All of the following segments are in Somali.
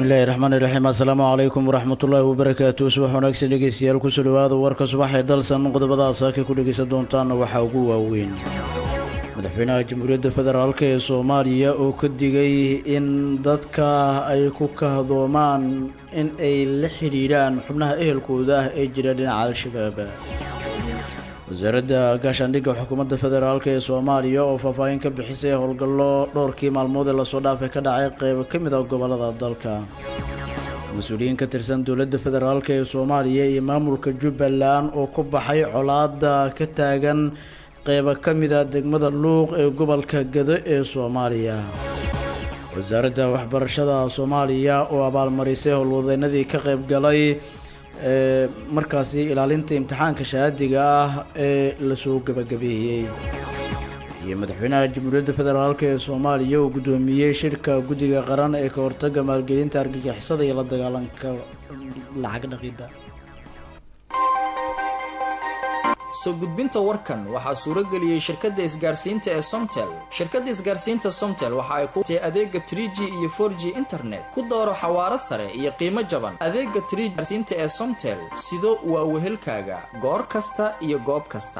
bismillahi raxmaani raxiim assalaamu calaykum waraxmatullaahi wabarakaatu subax wanaagsan dhegeystayaal kusoo dhawaada warka subax ee dalsan qodobadaas halkay ku dhegeysan doontaana waxaa ugu waaweyn madaxweynaha jamhuuriyadda federaalk ee soomaaliya oo ka digay in dadka ay ku kahdoomaan in ay la xidhiidhaan xubnaha ehelkooda ah ee jira dhinaca al-shabaab wasaaradda gaashaandhigga xukuumadda federaalk ee soomaaliya oo faahfaahin ka bixisay howlgallo dhowrkii maalmood ee lasoo dhaafay ka dhacay qeybo ka mid ah gobollada dalka mas-uuliyiin ka tirsan dowladda federaalk ee soomaaliya iyo maamulka jubbaland oo ku baxay colaada ka taagan qeybo ka mid a degmada luuq ee gobolka gado ee soomaaliya wasaaradda waxbarashada soomaaliya oo abaalmarisay howlwadeynadii ka qayb galay ee markaasi ilaalinta imtixaanka shahaadiga ah ee lasoo gebagabeeyey iyo madaxweynaha jamhuuriyadda federaalk ee soomaaliya uu guddoomiyey shirka guddiga qaran ee ka hortaga maalgelinta argagixisada iyo la dagaalanka lacag dhaqidda soo gudbinta warkan waxaa suurageliyey shirkadda isgaarsiinta ee somtel shirkadda isgaarsiinta somtel waxa ay ku tee adeega trie g iyo for g internet ku dooro xawaaro sare iyo qiimo jaban adeega trie gaarsiinta ee somtel sido waa wehelkaaga goor kasta iyo goob kasta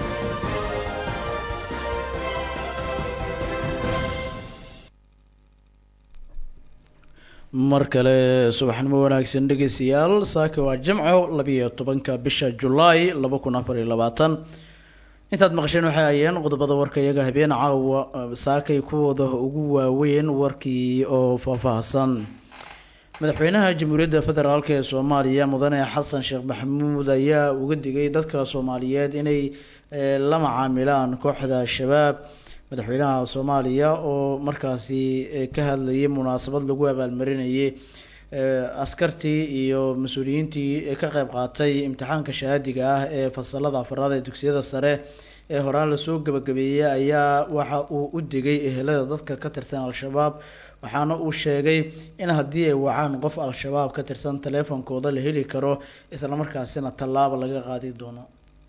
mar kale subaxnimo wanaagsan dhegeystayaal saaka waa jimco labiiyo tobanka bisha julaay laba kun afar iyo labaatan intaad maqasheen waxay ayeen qodobada warka iyaga habeen caawa saakay kuwooda ugu waaweyn warkii oo faahfaahsan madaxweynaha jamhuuriyadda federaalk ee soomaaliya mudane xasan sheekh maxamuud ayaa uga digay dadka soomaaliyeed inay la macaamilaan kooxda shabaab madaxweynaha soomaaliya oo markaasi ka hadlayay munaasabad lagu abaalmarinayay askartii iyo mas-uuliyiintii ka qeyb qaatay imtixaanka shahaadiga ah ee fasalada afaraad ee dugsiyada sare ee horaan lasoo gabagabeeyey ayaa waxa uu u digay ehelada dadka ka tirsan al-shabaab waxaana uu sheegay in haddii ay wacaan qof al-shabaab ka tirsan taleefonkooda la heli karo islamarkaasina tallaaba laga qaadi doono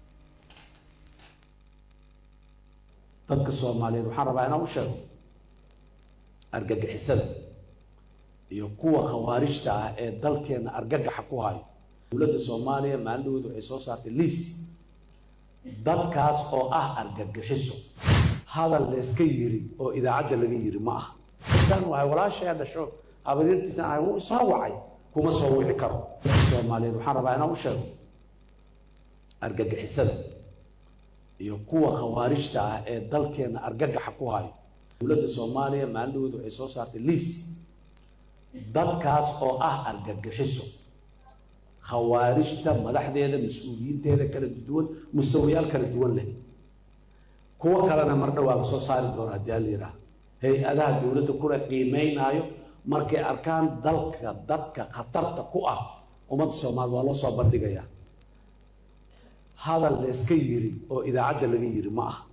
dadka soomaaliyeed waxaan rabaa inaan u sheego argagixisada iyo kuwa khawaarijta ah ee dalkeena argagaxa ku hayo dowladda soomaaliya maalindhawooda waxay soo saartay liis dadkaas oo ah argagixiso hadal layska yiri oo idaacadda laga yiri ma aha tan waay walaashay dhasho habaryartiisa ahay wuu isoo wacay kuma soo wici karo soomaaliyeed waxaan rabaa inaan u sheego argagixisada iyo kuwa khawaarijta ah ee dalkeena argagaxa ku hayo dowladda soomaaliya maalindhawooda waxay soo saartay liis dadkaas oo ah argagixiso khawaarijta madaxdeeda mas-uuliyiinteeda kala duwan mustawayaal kala duwan leh kuwo kalena mar dhowaa la soo saari doona haddii ala yidhaah hay-adaha dowladda kula qiimeynaayo markay arkaan dalka dadka khatarta ku ah ummadda soomaaliya waa loo soo bandhigayaa hadal layska yiri oo idaacadda laga yiri ma aha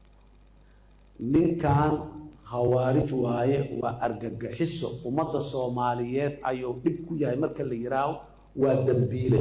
ninkan khawaarij waaye waa argagixiso ummadda soomaaliyeed ayuu dhib ku yahay marka la yihaaho waa dambiile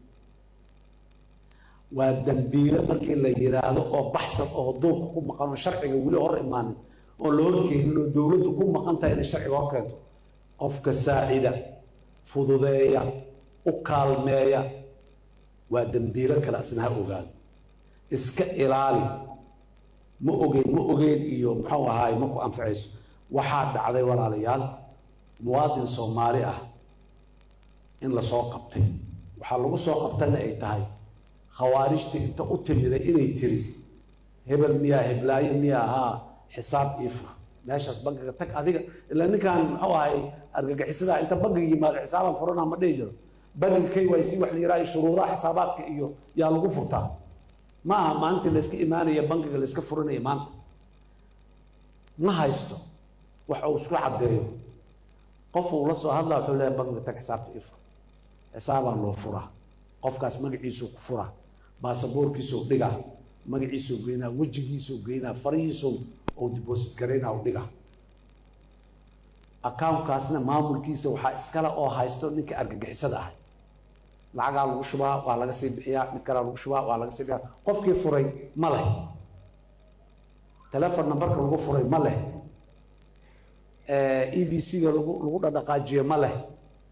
waa dambiile markii la yiraahdo oo baxsan oo duulka ku maqan oo sharciga weli hor imaanin oo la horkeenin oo dowladdu ku maqan tahay inay sharciga hor keento qofka saacida fududeeya u kaalmeeya waa dambiilo kale asna ha ogaado iska ilaali ma ogeyn ma ogeyn iyo muxuu ahaay ma ku anfacayso waxaa dhacday walaalayaal muwaadin soomaali ah in lasoo qabtay waxaa lagu soo qabtayna ay tahay khawaarijta inta u timiday inay tiri hebel miyaa heblaayo miyaa ahaa xisaab iifur meeshaas bankiga tag adiga ilaa ninkan muxuu ahay argagixisadaa inta bankiga yimaado xisaaban furana ma dhihi jiro bankiga k y c wax la yidhaha shuruudaha xisaabaadka iyo yaa lagu furtaa ma aha maalintii layska imaanaya bankiga layska furanaya maanta ma haysto wax uu isku caddeeyo qof uu la soo hadlaa wuxuu leeyahay bankiga tag xisaabta ifur xisaabaa loo furaa qofkaas magaciisuu ku furaa baasaboorkiisuu dhigaa magaciisuu geynaa wejigiisuu geynaa farihiisuu uu deposit garaynaa u dhigaa accountkaasna maamulkiisa waxaa iskale oo haysto ninka argagixisada ahay lacagaa lagu shubaa waa laga sii bixiyaa mid kalea lagu shubaa waa laga sii bixiyaa qofkii furay ma leh telefon numberka lagu furay ma leh e v c-ga lagu lagu dhadhaqaajiye ma leh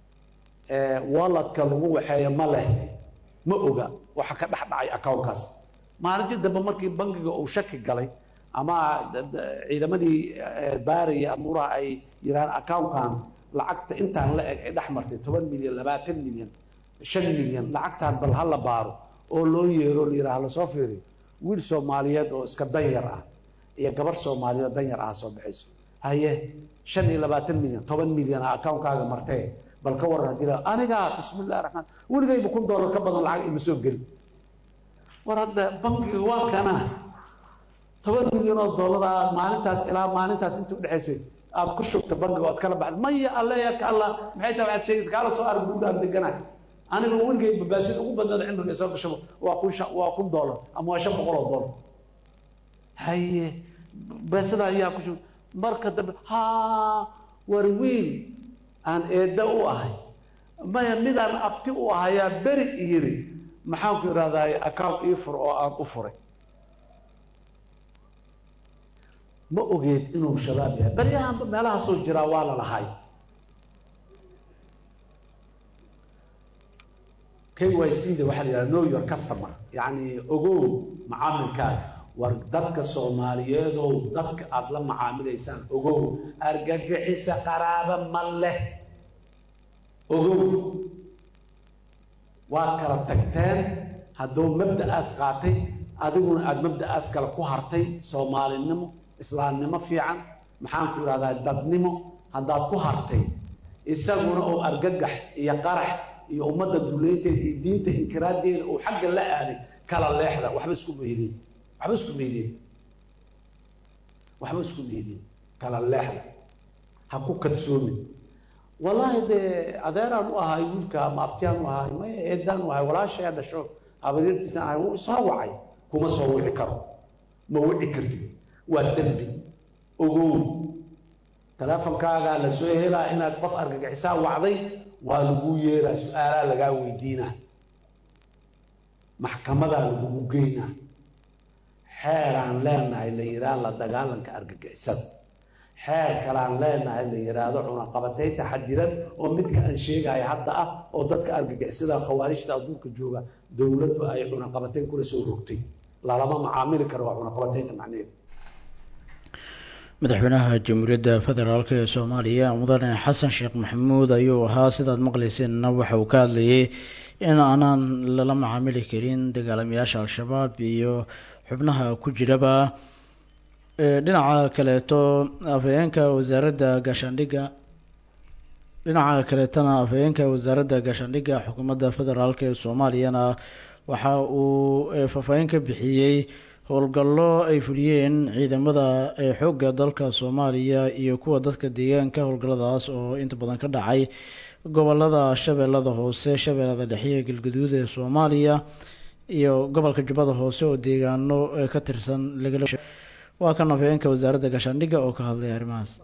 walladka lagu waxeeyo ma leh ma oga waxa ka dhex dhacay accountkaas maalintii dambe markii bangiga uu shaki galay ama ciidamadii baaraya amuuraha ay yidhahaan accountkan lacagta intaan la eg ay dhex martay toban milyan labaatan milyan shan milyan lacagtaan bal ha la baaro oo loo yeero la yidhaha lasoo fiiriyo wiil soomaaliyeed oo iska danyar ah iyo gabar soomaaliyeed oo danyar ah soo baxayso haye shan iyo labaatan milyan toban milyan ah accountkaaga martee bal ka waran haddii anigaa bismillahi raxmaan weligayba kun doolar ka badan lacag ima soo geli war hadda bankiga waa kana toban milyan oo doolar ah maalintaas ilaa maalintaas inta udhexaysay aad ku shugta bankiga oad kala baxda maya alle ya ka alla maxay tahay waxaad sheegaysa kaala soo arag gurigaan deganahay aniga weligay babaasida ugu badnaada cimriga soo gashaba waa kun waa kun doolar ama waa shan boqol oo doolar haye baasida ayaa ku shug marka dambe ha war wiil aan eedda u ahay maya midaan abti u ahayaa beri yiri maxaan ku idhahdaay account ii fur oo aan u furay ma ogeed inuu shabaab yahay baryahanba meelahaasoo jiraa waa la lahay k y c da waxaa la yidhaha know your customer yacni ogow macaamilkaaga war dadka soomaaliyeedow dadka aada la macaamilaysaan ogow argagixisa qaraaba ma leh ogow waa kala tagteen hadduu mabda'aas qaatay adiguna aada mabda'aas kale ku hartay soomaalinimo islaamnimo fiican maxaan ku idhahdaa dadnimo haddaad ku hartay isaguna oo argagax iyo qarax iyo ummadda duleynteeda iyo diinta inkiraaddeeda uu xagga la aaday kala leexda waxba isku meydeen waxba isku meydeen waxba isku meydeen kala leexda ha ku kadsoomin wallaahi dee adeeraan u ahay wiilka ama abtiyaan u ahay maya eedaan u ahay walaashay dhasho habaryartiisaan ahay wuu soo wacay kuma soo wici karo ma wici kartid waa dembi ogow teleefonkaagaa la soo helaa inaad qof argagixisaa wacday waa laguu yeeraa su-aalaa lagaa weydiinaa maxkamadaa lagugu geynaa xeeraan leenahay la yidhaha la dagaalanka argagixisada xeer kalaan leenahay la yidhaahdo cunaqabataynta xadiran oo midka aan sheegaya hadda ah oo dadka argagixisada khawaarijta adduunka jooga dowladdu ay cunaqabatayn kula soo rogtay lalama macaamili karo waa cunaqabataynta macnaheedu madaxweynaha jamhuuriyadda federaalk ee soomaaliya mudane xasan sheekh maxamuud ayuu ahaa sidaad maqlayseenna waxa uu ka hadlayay in aanaan lala macaamili karin dagaalamayaasha al-shabaab iyo xubnaha ku jiraba dhinaca kaleeto afhayeenka wasaaradda gaashaandhigga dhinaca kaleetona afhayeenka wasaaradda gaashaandhigga xukuumadda federaalk ee soomaaliyana waxa uu faahfaahin ka bixiyey howlgallo ay fuliyeen ciidamada xoogga dalka soomaaliya iyo kuwa dadka deegaanka howlgalladaas oo inta badan ka dhacay gobolada shabeellada hoose shabeellada dhexe iyo galgaduud ee soomaaliya iyo gobolka jubbada hoose oo deegaano ka tirsan lagala waa kan afhayeenka wasaaradda gaashaandhigga oo ka hadlay arrimahaas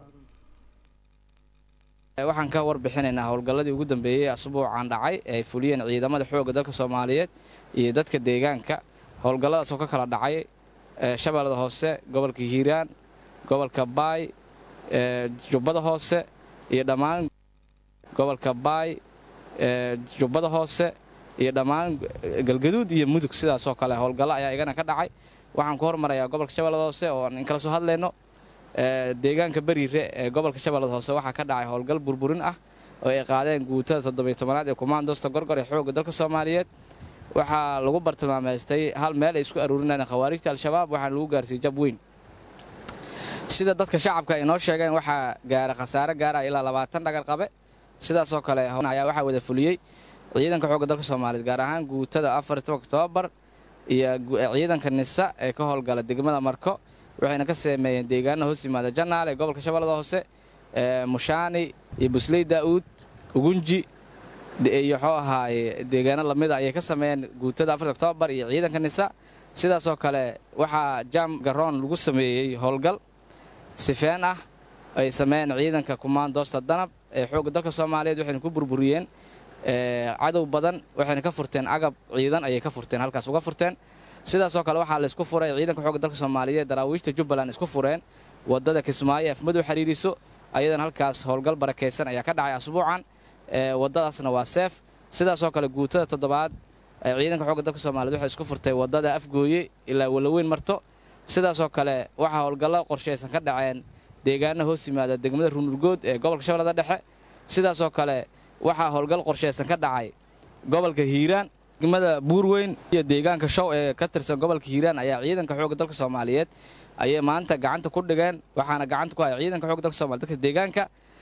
waxaan ka warbixinaynaa howlgalladii ugu dambeeyey asbuucan dhacay ee ay fuliyeen ciidamada xoogga dalka soomaaliyeed iyo dadka deegaanka howlgalladaas oo ka kala dhacay shabeellada hoose gobolka hiiraan gobolka baay jubbada hoose iyo dhammaan gobolka baay jubbada hoose iyo dhammaan galgaduud iyo mudug sidaasoo kale howlgallo ayaa igana ka dhacay waxaan ku hormarayaa gobolka shabeellada hoose oo aan inkala soo hadlayno deegaanka beriire ee gobolka shabeellada hoose waxaa ka dhacay howlgal burburin ah oo ay qaadeen guutada toddobiy tobanaad ee kumaandosta gorgor ee xoogga dalka soomaaliyeed waxaa lagu bartilmaamaystay hal meel ay isku aruurinayeen khawaarijta al-shabaab waxaana lagu gaarsiiyey jab weyn sida dadka shacabka ay noo sheegeen waxaa gaara khasaare gaara ilaa labaatan dhagar qabe sidaasoo kale ayaa waxaa wada fuliyey ciidanka xoogga dalka soomaaliyeed gaar ahaan guutada afar tobanka oktoobar iyo ciidanka nisa ee ka howlgala degmada marko waxayna ka sameeyeen deegaana hoos yimaada janaal ee gobolka shabeellada hoose mushaani iyo busley daa'uud ugunji iyo xuu ahaaye deegaano lamida ayay ka sameeyeen guutada afarta oktoobar iyo ciidanka nisa sidaasoo kale waxaa jaam garoon lagu sameeyey howlgal sifeen ah ay sameeyeen ciidanka kumaandoosta danab ee xoogga dalka soomaaliyeed waxayna ku burburiyeen cadow badan waxayna ka furteen agab ciidan ayay ka furteen halkaas uga furteen sidaasoo kale waxaa laysku furay ciidanka xoogga dalka soomaaliyeed daraawiishta jubbaland isku fureen waddada kismaayo afmadow xiriiriso ayadana halkaas howlgal barakaysan ayaa ka dhacay asbuucan waddadaasna waa seef sidaasoo kale guutada toddobaad ciidanka xoogga dalka soomaaliyed waxay isku furtay waddada afgooye ilaa walaweyn marto sidaasoo kale waxaa howlgallo qorshaysan ka dhaceen deegaana hoos yimaada degmada runurgood ee gobolka shabeellada dhexe sidaasoo kale waxaa howlgal qorshaysan ka dhacay gobolka hiiraan degmada buurweyn iyo deegaanka show ee ka tirsan gobolka hiiraan ayaa ciidanka xoogga dalka soomaaliyeed ayay maanta gacanta ku dhigeen waxaana gacanta ku haya ciidanka xoogga dalka somaliyed dadka deegaanka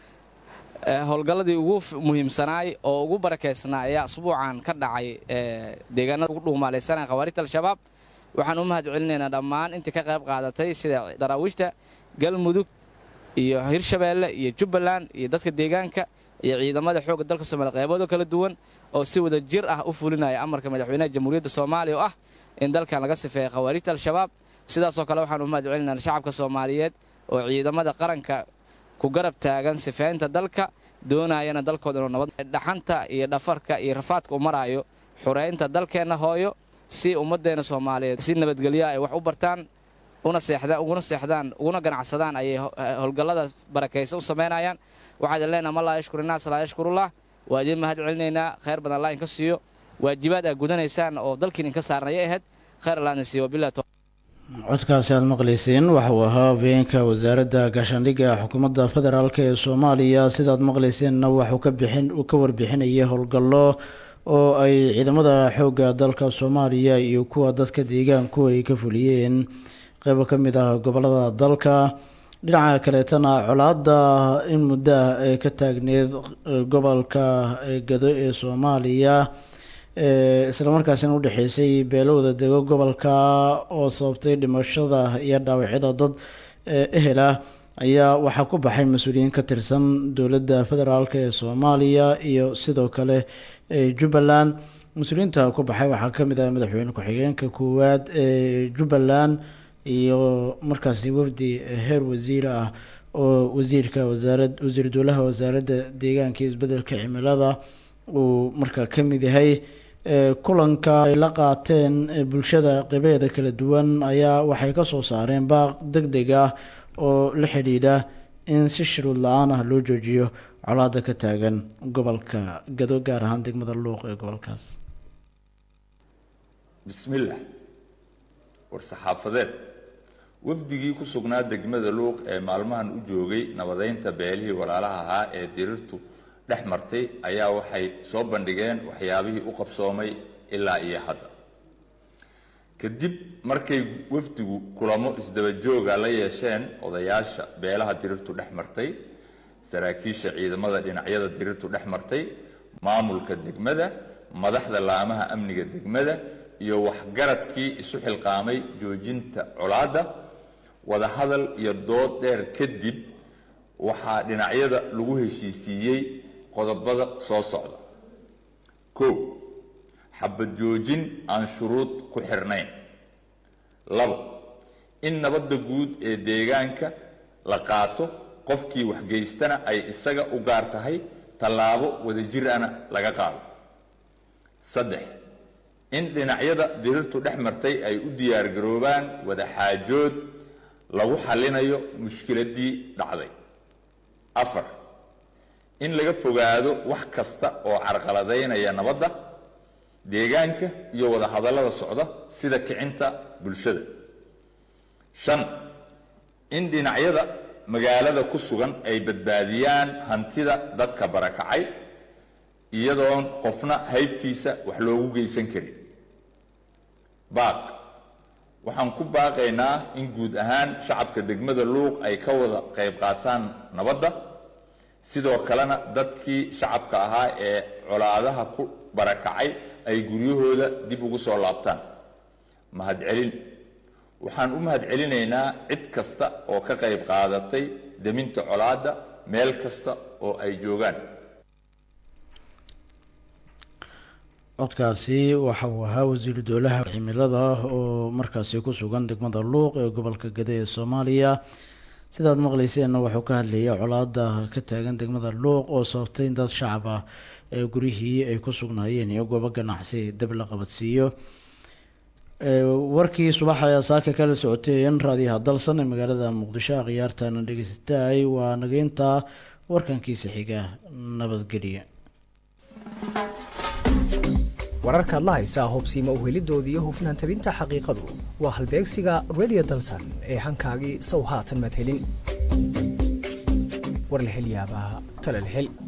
howlgalladii ugu muhiimsanaay oo ugu barakeysnaa ayaa asbuucan ka dhacay deegaanada ugu dhuumaalaysanaya khawaarijta al-shabaab waxaan u mahad celinaynaa dhammaan intii ka qayb qaadatay sida daraawiishta galmudug iyo hirshabeelle iyo jubbaland iyo dadka deegaanka iyo ciidamada xoogga dalka soomaliya qeybooda kala duwan oo si wada jir ah u fulinaya amarka madaxweynaha jamhuuriyadda soomaaliya oo ah in dalkan laga sifeeya khawaarijta al-shabaab sidaasoo kale waxaan u mahad celinaynaa shacabka soomaaliyeed oo ciidamada qaranka ku garab taagan sifeynta dalka doonayana dalkooda inuu nabad dhaxanta iyo dhafarka iyo rafaadka u maraayo xureynta dalkeenna hooyo si ummaddeena soomaaliyeed si nabadgelya ay wax u bartaan una seexdaan uguna seexdaan uguna ganacsadaan ayay howlgallada barakaysa u samaynayaan waxaad leenaha ma laa yashkur innaas laa yashkurullah waa idiin mahad celinaynaa khayr badan allah inka siiyo waajibaad aad gudanaysaan oo dalkiin inka saarnayay ahayd khayr allah idin siiyo wabillahi codkaasi aada maqlayseen waxauu ahaa habeenka wasaaradda gaashaandhigga xukuumadda federaalk ee soomaaliya sidaad maqlayseenna waxuu ka bixin uu ka warbixinayay howlgallo oo ay ciidamada xoogga dalka soomaaliya iyo kuwa dadka deegaanku ay ka fuliyeen qeybo ka mid ah gobolada dalka dhinaca kaleetana colaadda in muddo ah ee ka taagneed gobolka gado ee soomaaliya islamarkaasina udhexeysay beelowda dego gobolka oo sababtay dhimashada iyo dhaawacyada dad ehel ah ayaa waxaa ku baxay mas-uuliyiin ka tirsan dowladda federaalk ee soomaaliya iyo sidoo kale jubbaland mas-uuliyiinta ku baxay waxaa kamid ah madaxweyne ku-xigeenka koowaad ee jubbaland iyo markaasi wafdi heer wasiir ah oo wasiirka wasaarad wasiir dowlaha wasaaradda deegaanka iyo isbedelka cimilada uu markaa ka mid yahay kulanka ay la qaateen bulshada qeybaheeda kala duwan ayaa waxay kasoo saareen baaq deg deg ah oo la xidhiidha in si shuruud la-aan ah loo joojiyo colaada ka taagan gobolka gado gaar ahaan degmada luuq ee gobolkaas bismillaah war-saxaafadeed wafdigii ku sugnaa degmada luuq ee maalmahan u joogay nabadeynta beelihii walaalaha ahaa ee dirirtu dhex martay ayaa waxay soo bandhigeen waxyaabihii u qabsoomay ilaa iyo hadda kadib markay wafdigu kulamo isdaba jooga la yeesheen odayaasha beelaha dirirtu dhex martay saraakiisha ciidamada dhinacyada dirirtu dhex martay maamulka degmada madaxda laamaha amniga degmada iyo waxgaradkii isu xilqaamay joojinta colaadda wadahadal iyo dood dheer kadib waxaa dhinacyada lagu heshiisiiyey qodobada soo socda kow xabad joojin aan shuruud ku xirnayn labo in nabadda guud ee deegaanka la qaato qofkii waxgeystana ay isaga u gaar tahay tallaabo wadajir ana laga qaado saddex in dhinacyada dirirtu dhex martay ay u diyaargaroobaan wadaxaajood lagu xallinayo mushkiladdii dhacday afar in laga fogaado wax kasta oo carqaladaynaya nabadda deegaanka iyo wadahadallada socda sida kicinta bulshada shan in dhinacyada magaalada ku sugan ay badbaadiyaan hantida dadka barakacay iyadoon qofna haybtiisa wax loogu geysan karin baaq waxaan ku baaqaynaa in guud ahaan shacabka degmada luuq ay ka wada qayb qaataan nabadda sidoo kalena dadkii shacabka ahaa ee colaadaha ku barakacay ay guryahooda dib ugu soo laabtaan mahadcelin waxaan u mahadcelinaynaa cid kasta oo ka qayb qaadatay deminta colaadda meel kasta oo ay joogaan codkaasi waxa uu ahaa wasiiru dowlaha cimilada oo markaasi ku sugan degmada luuq ee gobolka gade ee soomaaliya sidaad maqlayseenna wuxuu ka hadlayay colaada ka taagan degmada luuq oo sababtay in dad shacab ah ee guryihii ay ku sugnaayeen iyo goobo ganacsi dab la qabadsiiyo warkii subax ayaa saaka kala socoteen raadiyaha dalsan ee magaalada muqdisho akhyaartana dhegeysataay waa nageynta warkankiisa xiga nabadgelya wararkaad la haysaa hubsiima uhelidooda iyo hufnaan tabinta xaqiiqadu waa halbeegsiga redio dalsan ee hankaagii sow haatan madhelin war la hel yaabaa tala la hel